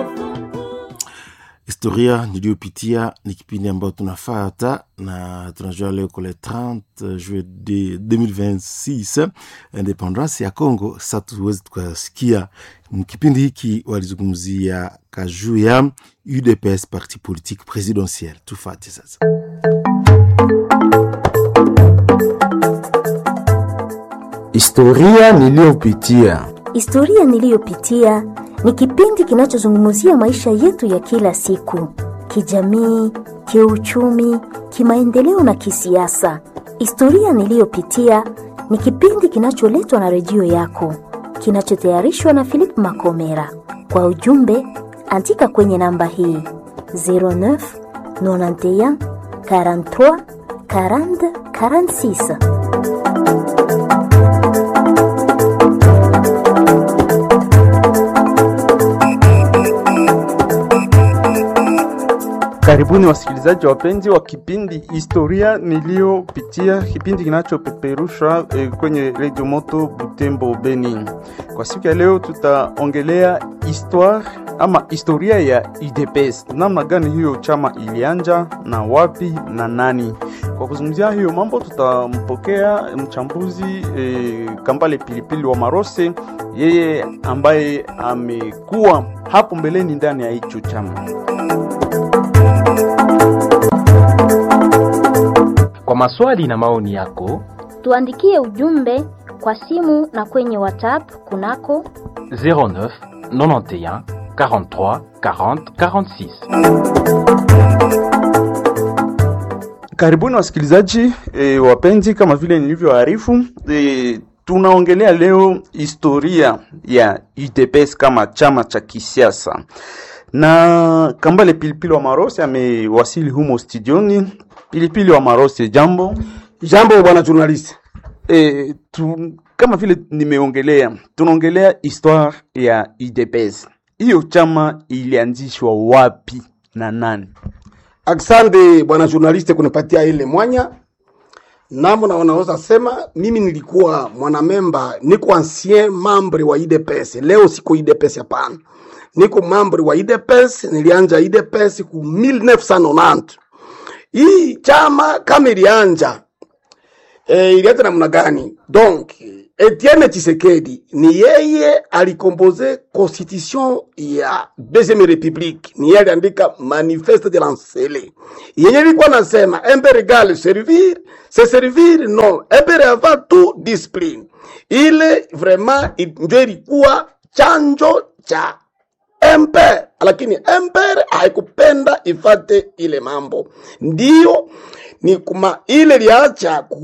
historia niliyopitia ni kipindi ambayo tunafata na tunajua leo kule 30 juillet de 2026 independance ya Congo. Sasa tuwezi tukasikia kipindi hiki walizungumzia kajuu ya UDPS, parti politique presidentielle. Tufate sasa. Historia niliyopitia. Historia niliyopitia ni kipindi kinachozungumzia maisha yetu ya kila siku, kijamii, kiuchumi, kimaendeleo na kisiasa. Historia niliyopitia ni kipindi kinacholetwa na redio yako, kinachotayarishwa na Philip Makomera. Kwa ujumbe, andika kwenye namba hii 09 91 43 40 46. Karibuni wasikilizaji wapenzi wa kipindi historia niliyopitia, kipindi kinachopeperushwa eh, kwenye redio moto Butembo Beni. Kwa siku ya leo tutaongelea histoire ama historia ya UDPS, namna gani hiyo chama ilianja na wapi na nani. Kwa kuzungumzia hiyo mambo, tutampokea mchambuzi eh, Kambale Pilipili wa Marose, yeye ambaye amekuwa hapo mbeleni ndani ya hicho chama. Kwa maswali na maoni yako Tuandikie ujumbe kwa simu na kwenye WhatsApp kunako 09 91 43 40 46. Karibuni wasikilizaji e, wapenzi, kama vile nilivyoarifu e, tunaongelea leo historia ya UDPS kama chama cha kisiasa, na Kambale Pilipili wa Marose amewasili humo studioni. Pilipili wa Marose, jambo. Jambo bwana journalist. E, tu, kama vile nimeongelea, tunaongelea histoire ya UDPS. Hiyo chama ilianzishwa wapi na nani? Aksande bwana journalist kunipatia ile mwanya. Namo na wanaweza sema mimi nilikuwa mwanamemba, niko ancien membre wa IDPS. Leo siko IDPS hapana. Niko membre wa IDPS, nilianja IDPS ku 1990. Hii chama kama ilianja e, ilianza namna gani? Donc Etienne Tshisekedi ni yeye alikompoze constitution ya deuxième république, ni yeye aliandika manifeste de lancele yenye ilikuwa nasema impere égale servir se servir non impere avant tout discipline. Ile vraiment ndio ilikuwa chanjo cha emper, lakini emper haikupenda ifate ile mambo, ndio ni kuma ile liacha ku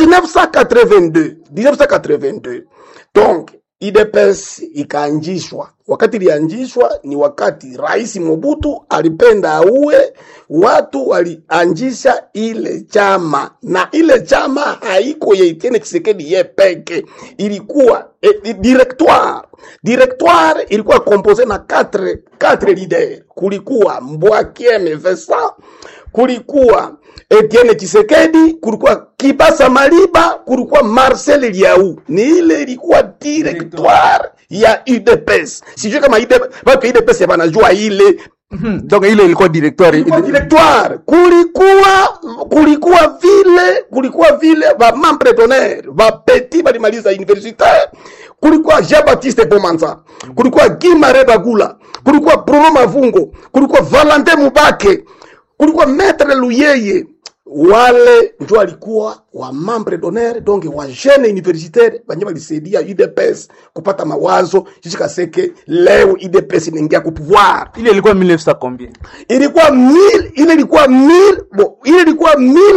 1982 1982 donc IDPS ikaanjishwa. Wakati ilianjishwa ni wakati Rais Mobutu alipenda auwe watu, walianjisha ile chama, na ile chama haiko ya Etienne Tshisekedi ye peke, ilikuwa eh, directoire directoire ilikuwa compose na 4 4 leader, kulikuwa Mbwakieme Vincent, kulikuwa Etienne Tshisekedi, kulikuwa Kibasa Maliba, kulikuwa Marcel Liau. Ni ile ilikuwa directoire ya UDPS. Sijui kama UDPS, watu UDPS wanajua ile Donc ile ilikuwa directoire ilikuwa directoire. Kulikuwa kulikuwa vile kulikuwa vile ba membre d'honneur ba petit balimaliza universitaire, kulikuwa Jean Baptiste Bomanza, kulikuwa Guy Mare Bagula, kulikuwa Bruno Mavungo, kulikuwa Valentin Mubake, kulikuwa Maître Luyeye wale ndio walikuwa wa membre d'honneur donc wa jeune universitaire banye balisaidia UDPS kupata mawazo jusqu'à ce que leo UDPS inaingia ku pouvoir. ile ilikuwa 1900 combien? Ilikuwa 1000 ile ilikuwa 1000 bon, ile ilikuwa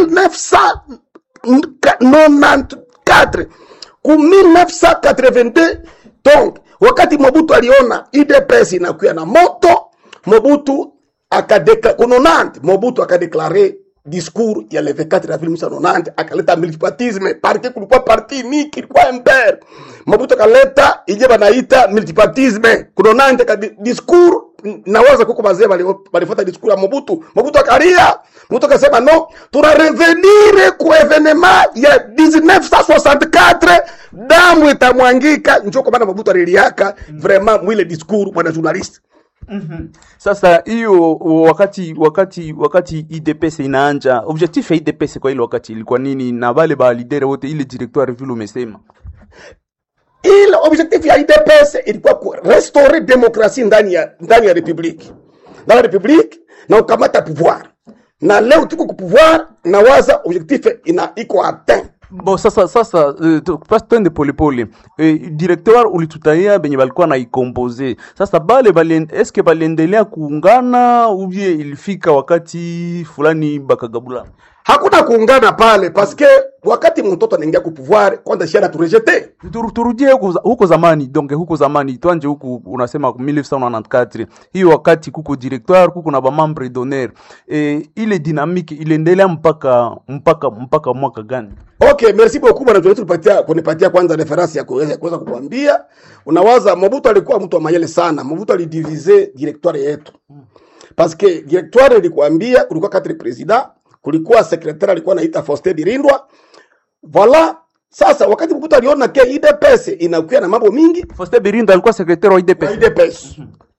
1994 ku 1982 donc wakati Mobutu aliona UDPS inakuya na moto, Mobutu akadeka kunonante, Mobutu akadeklare discours ya le 24 avril 1990 akaleta multipartisme parti kulikuwa parti niki ilikuwa MPR Mobutu akaleta ije banaita multipartisme kunonante ka di- discours nawaza kuko bazee balifuata discours ya Mobutu Mobutu akalia Mobutu akasema no tuna revenir ku evenement ya 1964 damu itamwangika njo kwa maana Mobutu aliliaka vraiment mwile discours bwana journaliste Sasa hiyo wakati wakati wakati IDPS inaanja, objectif ya IDPS kwa ile wakati ilikuwa nini, na wale ba leader wote, ile directoire vile umesema ile objectif ya IDPS ilikuwa ku restaurer demokrasi ndani ya ndani ya republiki ndani ya republiki na ukamata pouvoir, na leo tuko ku pouvoir na waza objectif ina iko atteint Bo sasa sasa uh, tu- pas twende polepole uh, directeur ulitutaia benye balikuwa na ikompoze sasa bale bali, eske baliendelea kuungana ubie ilifika wakati fulani bakagabula hakuna kuungana pale paske wakati mtoto anaingia ku pouvoir kwanza shara turejete Tur- turudie huko, za- huko zamani donc huko zamani twanje huku unasema 1994 hiyo wakati kuko directoire kuko na bamambre d'honneur e, ile dynamique iliendelea mpaka mpaka mpaka mwaka gani Okay, merci beaucoup bwana Joel tulipatia kunipatia kwanza reference ya kuweza kuweza kukuambia. Unawaza Mobutu alikuwa mtu wa mayele sana. Mobutu alidivize directoire yetu. Parce que directoire ilikuambia kulikuwa quatre president, kulikuwa secrétaire alikuwa anaita Faustin Birindwa. Voilà. Sasa wakati Mobutu aliona ke IDPS inakuwa na mambo mingi, Faustin Birinda alikuwa secrétaire wa wa IDPS IDPS.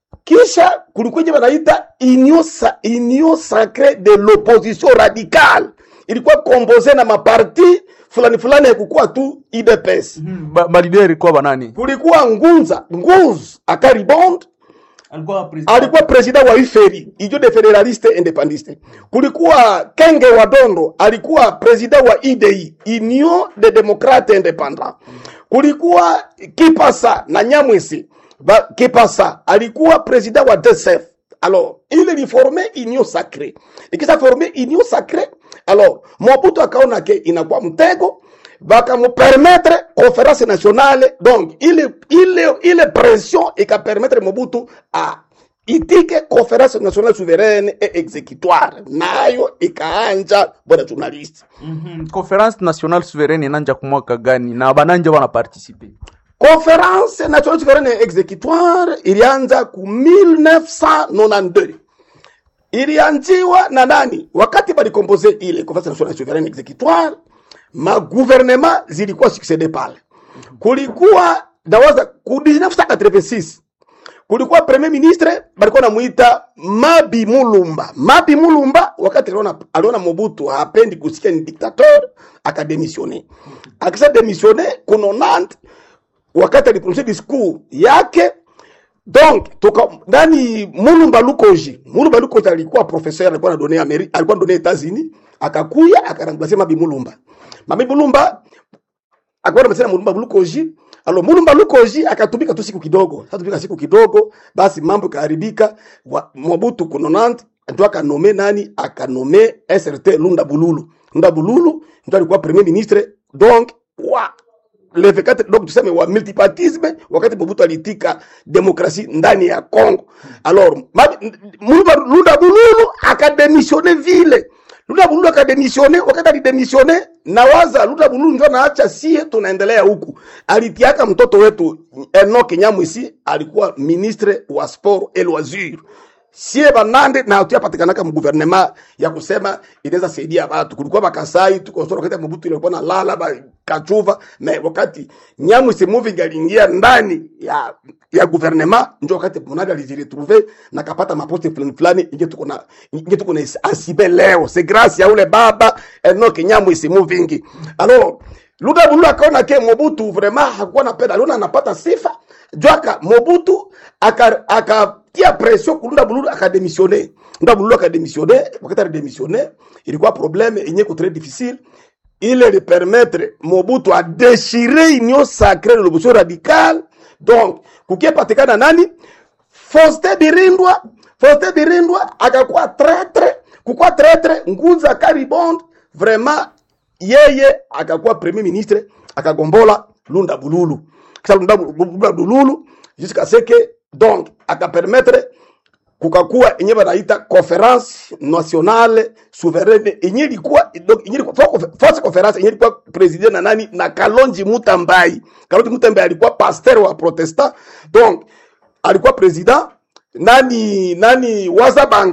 Kisha kulikuwa je wanaita union, sa, union sacrée de l'opposition radicale. Ilikuwa composé na maparti fulani fulani, haikukuwa tu IDPS. ba, ba leader ilikuwa banani Kulikuwa Ngunza, Nguz Akaribond alikuwa president alikuwa president wa IFERI, Union de Federaliste Independiste. Kulikuwa Kenge Wadondo alikuwa president wa IDI, Union de Democrate Independant. Kulikuwa Kipasa na Nyamwisi ba, Kipasa alikuwa president wa DSF. Alors, il est formé union sacrée. Ikisha formé union sacrée, alors Mobutu akaona ke inakuwa mtego bakamupermettre conférence nationale donc ile ile ile pression ikapermettre Mobutu a itike conférence nationale souveraine et exécutoire nayo ikaanja bwana journaliste Mhm. conference nationale souveraine inanja kumwaka gani na bananja wana participer conférence nationale souveraine et exécutoire ilianza ku 1992 ilianziwa na nani wakati balikompoze ile conférence nationale souveraine et exécutoire magouvernement zilikuwa succede pale kulikuwa nawaza ku 1986 kulikuwa premier ministre balikuwa namuita Mabi Mulumba. Mabi Mulumba wakati aliona, aliona Mobutu hapendi kusikia ni dictateur, akademisione. Akisha demisione kuno Nantes, wakati aliprononce discours yake donc toka ndani Mulumba Lukoji. Mulumba Lukoji alikuwa professeur, alikuwa anadonea Ameri, alikuwa anadonea Etats-Unis, akakuya akaramplace Mabi Mulumba. Mabi Mulumba akaona mesena Mulumba Lukoji alo Mulumba Lukoji akatumika tu siku kidogo. Sasa tumika siku kidogo, basi mambo ikaharibika. Wa- Mobutu kunonant ndio akanome nani? Akanome SRT Lunda Bululu. Lunda Bululu ndio alikuwa premier ministre donc wa le V4 donc tuseme wa multipartisme wakati Mobutu alitika demokrasi ndani ya Congo. Alors Mabi- Mulumba Lunda Bululu akademisione vile Luda Bululu akademisione. Wakati alidemisione, nawaza Luda Bululu ndio naacha sie tunaendelea huku. Alitiaka mtoto wetu Enoch Nyamwisi alikuwa ministre wa sport et loisir. Sie banande na hatuyapatikanaka mguvernema ya kusema inaweza saidia watu. Kulikuwa bakasai tuko sura wakati Mobutu ilikuwa na lala ba kachuva na wakati Nyamwisi moving aliingia ndani ya ya guvernema ndio wakati Monadi alijiretrouve na kapata maposte fulani fulani, inge tuko na inge tuko na asibe leo, c'est grâce ya ule baba Enoch Nyamwisi moving. Alors Luda Bululu akaona ke Mobutu vraiment hakuwa napenda, aliona anapata sifa jwaka Mobutu aka akatia pression ku Luda Bululu akademisione. Luda Bululu akademisione, wakati alidemisione ilikuwa problème yenye ko très difficile ile li permettre Mobutu a déchirer union sacrée de l'opposition radicale donc kukipatikana nani Faustin Birindwa Faustin Birindwa akakuwa traître kukuwa traître Nguza Karibond vraiment yeye akakuwa premier ministre akagombola Lunda Bululu kisha Lunda Bu- Lunda Bululu jusqu'à ce que donc akapermettre kukakuwa yenye banaita conference nationale souveraine yenye ilikuwa donc yenye ilikuwa fo- force conference yenye ilikuwa president na nani na Kalonji Mutambai. Kalonji Mutambai alikuwa pasteur wa protestant donc alikuwa president nani nani Wazabanga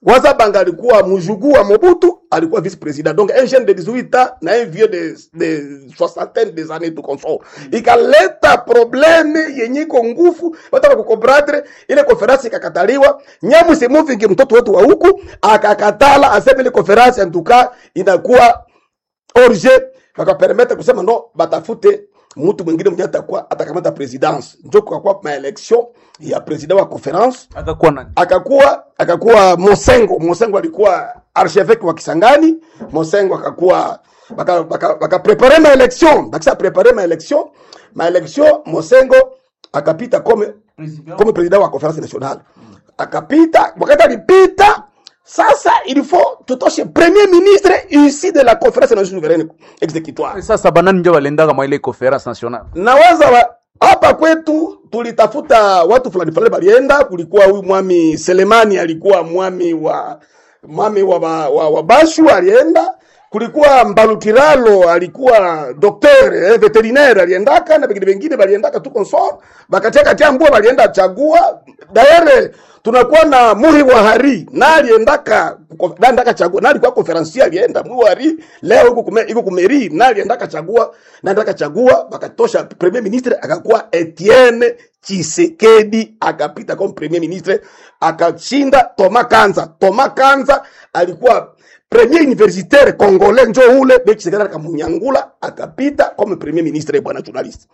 Wazabanga alikuwa mjukuu wa Mobutu, alikuwa vice president. Donc un jeune de 18 ans na un vieux de, de soixantaine des années tu consort. Ikaleta probleme yenye iko nguvu, wataka kukomprendre ile conference ikakataliwa. Nyamu Semovingi mtoto wetu wa huku akakatala, aseme ile conference en tout cas inakuwa orge, wakapermete kusema no, batafute mtu mwingine mwenye atakuwa atakamata presidence. Njo kukakuwa maelection ya president wa conference akakuwa nani akakuwa akakuwa Mosengo. Mosengo alikuwa archevêque wa Kisangani. Mosengo akakuwa baka baka, baka prepare ma election bakisa prepare ma election ma election Mosengo akapita comme comme president wa conference nationale akapita. Wakati alipita sasa, il faut tutoshe premier ministre ici de la conférence nationale souveraine exécutoire sasa banani njo balendaka mwa ile conference nationale nawaza wa, hapa kwetu tulitafuta watu fulani fulani balienda. Kulikuwa huyu mwami Selemani alikuwa mwami wa mwami wa, wa, wa, wa Bashu alienda. Kulikuwa Mbalukiralo alikuwa docteur eh, veterinaire aliendaka na vingine vingine baliendaka tu consort bakatia katia mbua balienda chagua daere tunakuwa na Muhi wa Hari na aliendaka kuko- na aliendaka chagua na alikuwa conferencier alienda Muhi wa Hari leo huko kume iko kumeri na aliendaka chagua na aliendaka chagua bakatosha premier ministre akakuwa Etienne Chisekedi akapita kama premier ministre akashinda Thomas Kanza. Thomas Kanza alikuwa premier universitaire congolais njo ule be Chisekedi akamunyangula akapita kama premier ministre bwana journalist.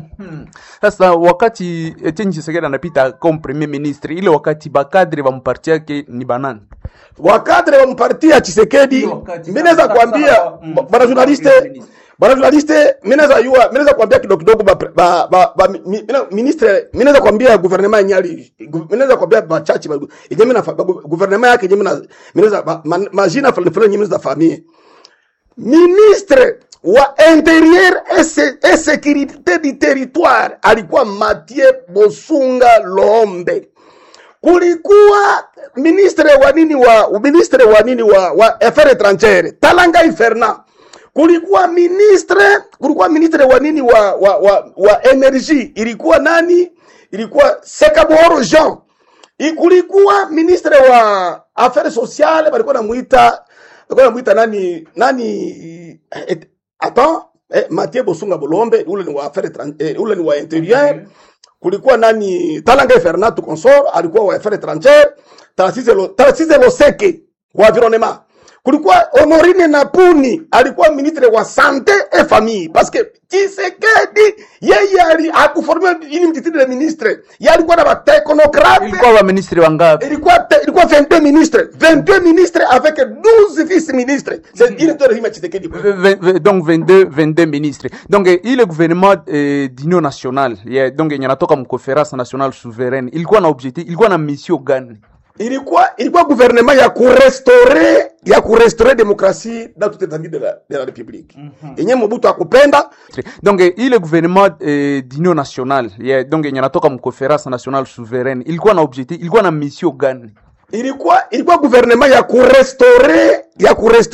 sasa wakati Etienne Tshisekedi anapita comme premier ministre ile wakati bakadre ba mparti yake ni banani wakadre wa mpatia Chisekedi, Hiyo wakati mimi naweza sasa- kuambia sasa, mm, bwana journaliste, ministre. bwana journaliste, mimi naweza yua, mimi naweza kuambia kidogo kidogo ba, ba, ba, ba mi- mi- ministre, mimi naweza kuambia gouvernement yenyali, mimi naweza kuambia bachachi ba yenye mimi na fa- ba- gouvernement yake yenye mimi na mimi naweza ba- ma- majina fulani fulani yenye mimi naweza famille ministre wa interieur et se- et sécurité du territoire alikuwa Mathieu Bosunga Lombe kulikuwa ministre wa nini wa ministre wa nini wa, wa affaires étrangères Talangai Fernand, kulikuwa ministre kulikuwa ministre wa nini wa wa, wa, wa energie ilikuwa nani? Ilikuwa Sekaboro Jean. I- Kulikuwa ministre wa affaires sociales walikuwa namuita walikuwa namuita nani nani et, attends eh, Mathieu Bosunga Bolombe ule ni wa affaires étrangères eh, ule ni wa intérieur kulikuwa nani Talanga Fernando Consort alikuwa wa affaires étrangères, Tarcisse Lo- Tarcisse Loseke wa environnement. Kulikuwa Honorine Napuni alikuwa ministre wa sante et famille parce que Tshisekedi yeye ali akuformia ini mtitiri de ministre, yeye alikuwa na bateknokrate ilikuwa ba ministre wangapi ilikuwa te- ilikuwa 22 ministres 22 ministres avec 12 vice ministres c'est ile ndio rehima Tshisekedi V- v- v- donc 22 22 ministre donc eh, ile gouvernement eh, d'union nationale yeah, donc yenye natoka mconference nationale souveraine ilikuwa na objectif ilikuwa na mission gani ilikuwa ilikuwa gouvernement ya kurestore ya kurestore demokrasi dans toute étendue de la, de la république yenye Mobutu akupenda donc eh, ile gouvernement eh, d'union nationale yeah, donc yenye natoka mconference nationale souveraine ilikuwa na objectif ilikuwa na mission gani ilikuwa ilikuwa gouvernement ya kurestore ya kurestore